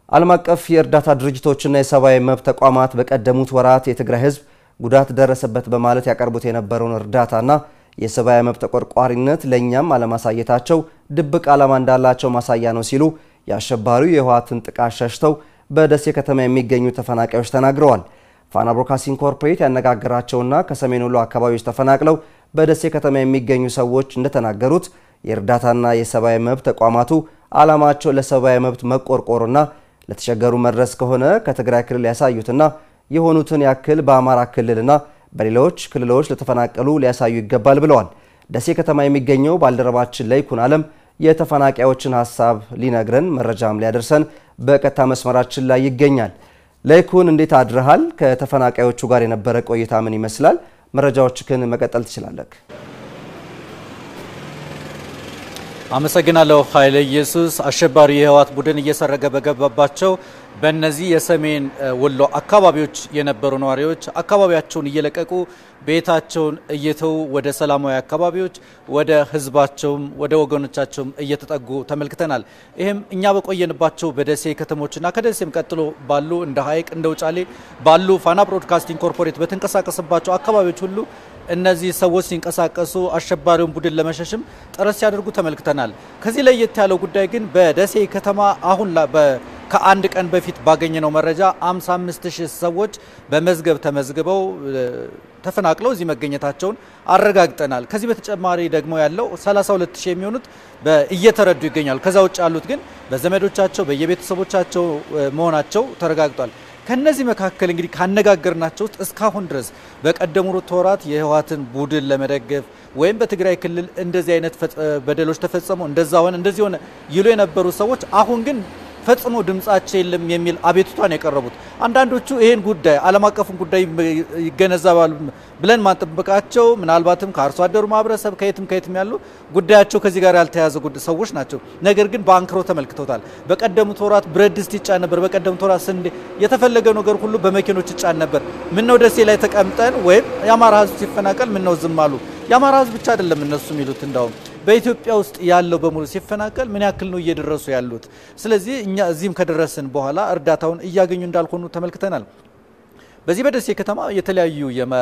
ዓለም አቀፍ የእርዳታ ድርጅቶችና የሰብአዊ መብት ተቋማት በቀደሙት ወራት የትግራይ ሕዝብ ጉዳት ደረሰበት በማለት ያቀርቡት የነበረውን እርዳታና የሰብአዊ መብት ተቆርቋሪነት ለእኛም አለማሳየታቸው ድብቅ ዓላማ እንዳላቸው ማሳያ ነው ሲሉ የአሸባሪው የህወሓትን ጥቃት ሸሽተው በደሴ ከተማ የሚገኙ ተፈናቃዮች ተናግረዋል። ፋና ብሮድካስቲንግ ኮርፖሬት ያነጋገራቸውና ከሰሜን ወሎ አካባቢዎች ተፈናቅለው በደሴ ከተማ የሚገኙ ሰዎች እንደተናገሩት የእርዳታና የሰብአዊ መብት ተቋማቱ ዓላማቸው ለሰብአዊ መብት መቆርቆርና ለተቸገሩ መድረስ ከሆነ ከትግራይ ክልል ያሳዩትና የሆኑትን ያክል በአማራ ክልልና በሌሎች ክልሎች ለተፈናቀሉ ሊያሳዩ ይገባል ብለዋል። ደሴ ከተማ የሚገኘው ባልደረባችን ለይኩን አለም የተፈናቃዮችን ሀሳብ ሊነግረን መረጃም ሊያደርሰን በቀጥታ መስመራችን ላይ ይገኛል። ለይኩን እንዴት አድረሃል? ከተፈናቃዮቹ ጋር የነበረ ቆይታ ምን ይመስላል? መረጃዎችህን መቀጠል ትችላለህ። አመሰግናለሁ ኃይለ ኢየሱስ። አሸባሪ የህወሓት ቡድን እየሰረገ በገባባቸው በእነዚህ የሰሜን ወሎ አካባቢዎች የነበሩ ነዋሪዎች አካባቢያቸውን እየለቀቁ ቤታቸውን እየተዉ ወደ ሰላማዊ አካባቢዎች ወደ ህዝባቸውም ወደ ወገኖቻቸውም እየተጠጉ ተመልክተናል። ይህም እኛ በቆየንባቸው በደሴ ከተሞችና ከደሴም ቀጥሎ ባሉ እንደ ሀይቅ እንደ ውጫሌ ባሉ ፋና ብሮድካስቲንግ ኮርፖሬት በተንቀሳቀስባቸው አካባቢዎች ሁሉ እነዚህ ሰዎች ሲንቀሳቀሱ አሸባሪውን ቡድን ለመሸሽም ጥረት ሲያደርጉ ተመልክተናል። ከዚህ ለየት ያለው ጉዳይ ግን በደሴ ከተማ አሁን ከአንድ ቀን በፊት ባገኘነው መረጃ 55 ሺህ ሰዎች በመዝገብ ተመዝግበው ተፈናቅለው እዚህ መገኘታቸውን አረጋግጠናል። ከዚህ በተጨማሪ ደግሞ ያለው 32 ሺህ የሚሆኑት እየተረዱ ይገኛሉ። ከዛ ውጭ ያሉት ግን በዘመዶቻቸው በየቤተሰቦቻቸው መሆናቸው ተረጋግጧል። ከነዚህ መካከል እንግዲህ ካነጋገርናቸው ውስጥ እስካሁን ድረስ በቀደሙት ወራት የህወሓትን ቡድን ለመደገፍ ወይም በትግራይ ክልል እንደዚህ አይነት በደሎች ተፈጸሙ፣ እንደዛ ሆነ፣ እንደዚህ ሆነ ይሉ የነበሩ ሰዎች አሁን ግን ፈጽሞ ድምጻቸው የለም የሚል አቤቱታን ያቀረቡት አንዳንዶቹ ይህን ጉዳይ ዓለም አቀፉን ጉዳይ ይገነዘባሉ ብለን ማንጠብቃቸው ምናልባትም ከአርሶ አደሩ ማህበረሰብ ከየትም ከየትም ያሉ ጉዳያቸው ከዚህ ጋር ያልተያዘ ሰዎች ናቸው። ነገር ግን በአንክሮ ተመልክተውታል። በቀደሙት ወራት ብረት ድስት ይጫን ነበር። በቀደሙት ወራት ስንዴ፣ የተፈለገው ነገር ሁሉ በመኪኖች ይጫን ነበር። ምነው ደሴ ላይ ተቀምጠን ወይም የአማራ ህዝብ ሲፈናቀል ምነው ዝም አሉ? የአማራ ህዝብ ብቻ አይደለም እነሱ የሚሉት እንዳውም በኢትዮጵያ ውስጥ ያለው በሙሉ ሲፈናቀል ምን ያክል ነው እየደረሱ ያሉት? ስለዚህ እኛ እዚህም ከደረስን በኋላ እርዳታውን እያገኙ እንዳልሆኑ ተመልክተናል። በዚህ በደሴ ከተማ የተለያዩ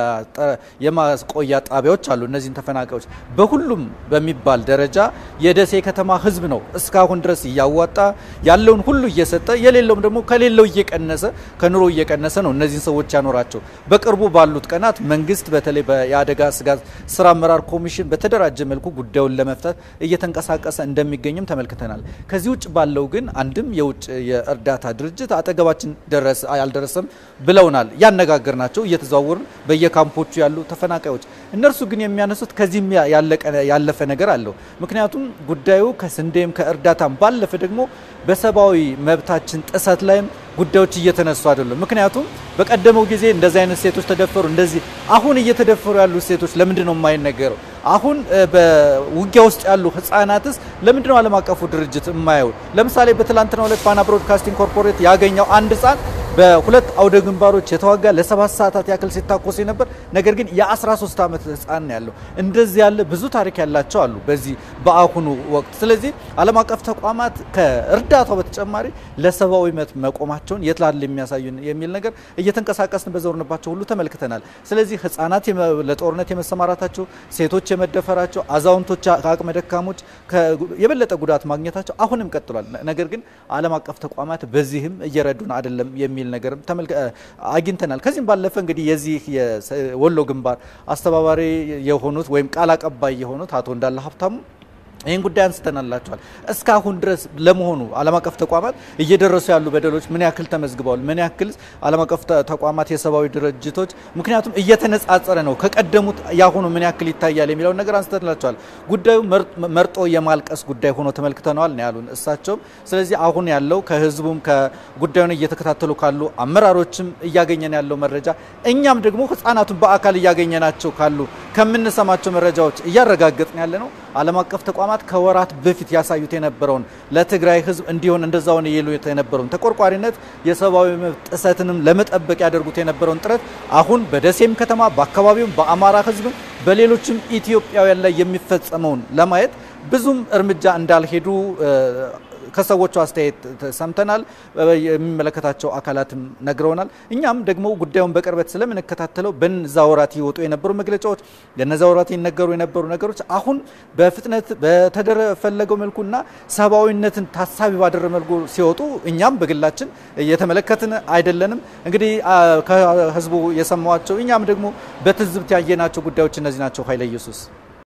የማቆያ ጣቢያዎች አሉ። እነዚህን ተፈናቃዮች በሁሉም በሚባል ደረጃ የደሴ ከተማ ህዝብ ነው እስካሁን ድረስ እያዋጣ ያለውን ሁሉ እየሰጠ የሌለውም ደግሞ ከሌለው እየቀነሰ ከኑሮ እየቀነሰ ነው እነዚህን ሰዎች ያኖራቸው። በቅርቡ ባሉት ቀናት መንግስት በተለይ የአደጋ ስጋት ስራ አመራር ኮሚሽን በተደራጀ መልኩ ጉዳዩን ለመፍታት እየተንቀሳቀሰ እንደሚገኝም ተመልክተናል። ከዚህ ውጭ ባለው ግን አንድም የውጭ የእርዳታ ድርጅት አጠገባችን አልደረሰም ብለውናል። ያነጋገር ናቸው እየተዘዋወሩ በየካምፖቹ ያሉ ተፈናቃዮች እነርሱ ግን የሚያነሱት ከዚህም ያለፈ ነገር አለው። ምክንያቱም ጉዳዩ ከስንዴም ከእርዳታም ባለፈ ደግሞ በሰብአዊ መብታችን ጥሰት ላይም ጉዳዮች እየተነሱ አይደሉም። ምክንያቱም በቀደመው ጊዜ እንደዚህ አይነት ሴቶች ተደፈሩ፣ እንደዚህ አሁን እየተደፈሩ ያሉ ሴቶች ለምንድን ነው የማይነገረው? አሁን በውጊያ ውስጥ ያሉ ህጻናትስ ለምንድን ነው ዓለም አቀፉ ድርጅት የማየው? ለምሳሌ በትላንትናው ዕለት ፋና ብሮድካስቲንግ ኮርፖሬት ያገኘው አንድ ህጻን በሁለት አውደ ግንባሮች የተዋጋ ለሰባት ሰዓታት ያክል ሲታኮስ ነበር። ነገር ግን የ13 ዓመት ህፃን ያለው እንደዚህ ያለ ብዙ ታሪክ ያላቸው አሉ በዚህ በአሁኑ ወቅት። ስለዚህ ዓለም አቀፍ ተቋማት ከእርዳታው በተጨማሪ ለሰብአዊ መብት መቆማቸውን የት ላለ የሚያሳዩ የሚል ነገር እየተንቀሳቀስን በዞርንባቸው ሁሉ ተመልክተናል። ስለዚህ ህፃናት ለጦርነት የመሰማራታቸው፣ ሴቶች የመደፈራቸው፣ አዛውንቶች ከአቅመ ደካሞች የበለጠ ጉዳት ማግኘታቸው አሁንም ቀጥሏል። ነገር ግን ዓለም አቀፍ ተቋማት በዚህም እየረዱን አይደለም የሚል ነገርም አግኝተናል። ከዚህም ባለፈ እንግዲህ የዚህ የወሎ ግንባር አስተባባሪ የሆኑት ወይም ቃል አቀባይ የሆኑት አቶ እንዳለ ሀብታሙ ይህን ጉዳይ አንስተናላቸዋል። እስካሁን ድረስ ለመሆኑ ዓለም አቀፍ ተቋማት እየደረሱ ያሉ በደሎች ምን ያክል ተመዝግበዋል? ምን ያክል ዓለም አቀፍ ተቋማት የሰብአዊ ድርጅቶች ምክንያቱም እየተነጻጸረ ነው ከቀደሙት ያሁኑ ምን ያክል ይታያል የሚለውን ነገር አንስተንላቸዋል። ጉዳዩ መርጦ የማልቀስ ጉዳይ ሆኖ ተመልክተነዋል ነው ያሉን እሳቸውም። ስለዚህ አሁን ያለው ከህዝቡም ከጉዳዩን እየተከታተሉ ካሉ አመራሮችም እያገኘን ያለው መረጃ እኛም ደግሞ ህጻናቱን በአካል እያገኘናቸው ካሉ ከምንሰማቸው መረጃዎች እያረጋገጥን ያለ ነው ዓለም አቀፍ ተቋማት ከወራት በፊት ያሳዩት የነበረውን ለትግራይ ህዝብ እንዲሆን እንደዛውን የሉ የነበረውን ተቆርቋሪነት የሰብአዊ መብት ጥሰትንም ለመጠበቅ ያደርጉት የነበረውን ጥረት አሁን በደሴም ከተማ በአካባቢውም በአማራ ህዝብም በሌሎችም ኢትዮጵያውያን ላይ የሚፈጸመውን ለማየት ብዙም እርምጃ እንዳልሄዱ ከሰዎቹ አስተያየት ሰምተናል። የሚመለከታቸው አካላትም ነግረውናል። እኛም ደግሞ ጉዳዩን በቅርበት ስለምንከታተለው በነዛ ወራት ይወጡ የነበሩ መግለጫዎች፣ በነዛ ወራት ይነገሩ የነበሩ ነገሮች አሁን በፍጥነት በተፈለገው መልኩና ሰብአዊነትን ታሳቢ ባደረ መልኩ ሲወጡ እኛም በግላችን እየተመለከትን አይደለንም። እንግዲህ ከህዝቡ የሰማዋቸው እኛም ደግሞ በትዝብት ያየናቸው ጉዳዮች እነዚህ ናቸው። ኃይለ ኢየሱስ